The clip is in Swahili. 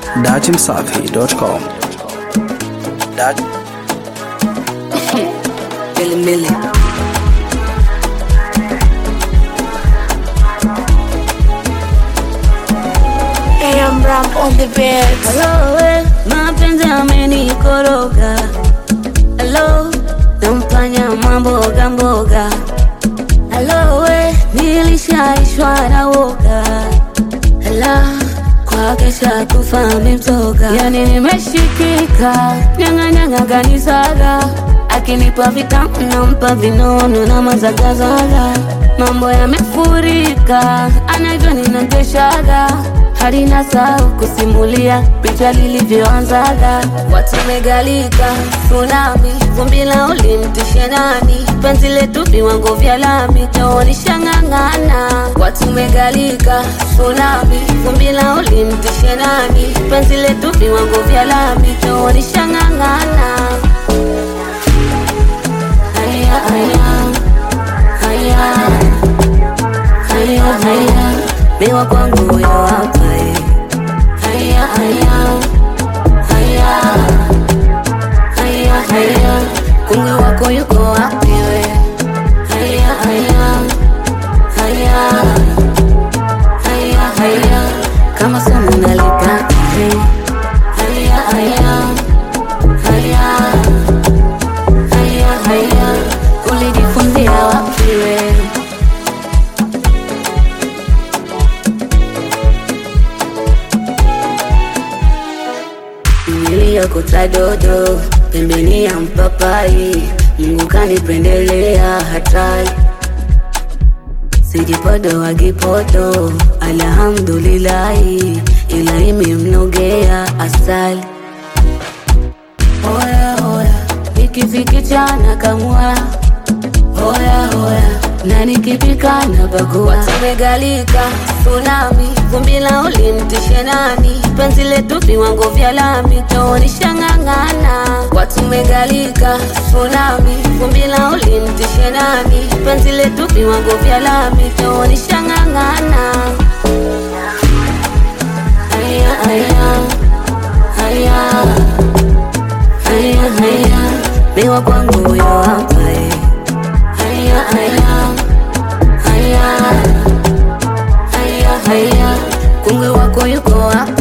datimsafi.com. Dat Milli Milli. AM Ram on the beat. Hello, eh, mapenzi amenikoroga. Hello, nampanya mamboga mboga. Hello, eh, nilishaishwa na woga. Hello, kwa kesha kufa mimtoga. Yani nimeshikika, nyanga nyanga ganisaga. Akinipa vitamu nampa vinono na mazagazaga. Mambo yamefurika, anajua ninateshaga hadi nasahau kusimulia picha lilivyoanzaga. Watu megalika tsunami, vumbi la ulimtishe nani? Penzi letu viwango vya lami, taonisha ng'ang'ana. Watu megalika tsunami, vumbi la ulimtishe nani? Penzi letu viwango vya lami, taonisha ng'ang'ana. Haya, haya, haya, haya, haya, miwa kwangu huyo hapa eh. Haya, haya, haya, haya, haya, kungwi wako yuko wapi we? Haya, haya, haya, haya, haya, kama somo nalitaka eh. Haya, haya, haya, haya, haya, ulijifunzia wapi we? niliyokota dodo pembeni ya mpapai, Mungu kanipendelea hatari, sijipodo wagipodo, alhamdulillahi, ila imemnogea asali. Oya oya, ikifikichana kamua Hoya hoya, na nikipika na bagua. Watu megalika tsunami, vumbi la ulimtishe nani? Penzi letu viwango vya lami, taonisha ng'ang'ana. Watu megalika tsunami, vumbi la ulimtishe nani? Penzi letu viwango vya lami, taonisha ng'ang'ana. Haya haya haya haya haya, miwa kwangu huyo hapa eh. Haya, haya, haya, haya, haya, kungwi wako yuko wapi?